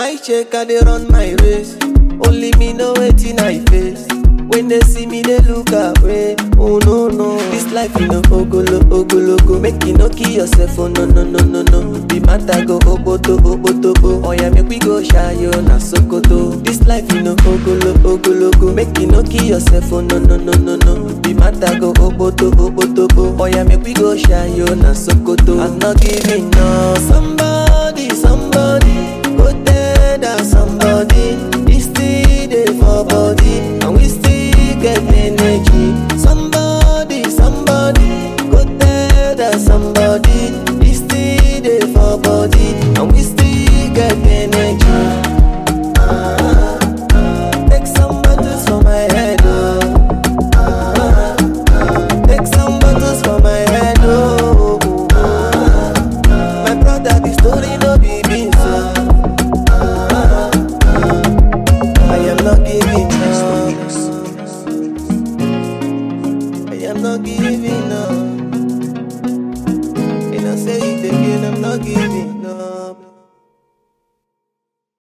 like check, I dey run my race. Only me know wetin I face. When they see me, they look away. Oh no no, this life you know ogolo ogolo go. Make you no kill yourself. Oh no no no no no. The matter go oboto oboto oh. Oh yeah, make we go shayo na Sokoto. This life you know ogolo ogolo go. Make you no kill yourself. Oh no no no no no. The matter go oboto oboto oh. Oh yeah, make we go shayo na Sokoto. I'm not giving up. Somebody, somebody, go tell that somebody. This still dey for body, and we still get energy. Somebody, somebody, go tell that somebody. This still dey for body, and we still get energy. Ah, ah, Take some bottles for my head, oh. Ah, ah, Take some bottles for my head, oh. Ah, My brother, the story no be beans, oh. Ah, ah, I am not giving up. I am not giving up. And I say it again, I'm not giving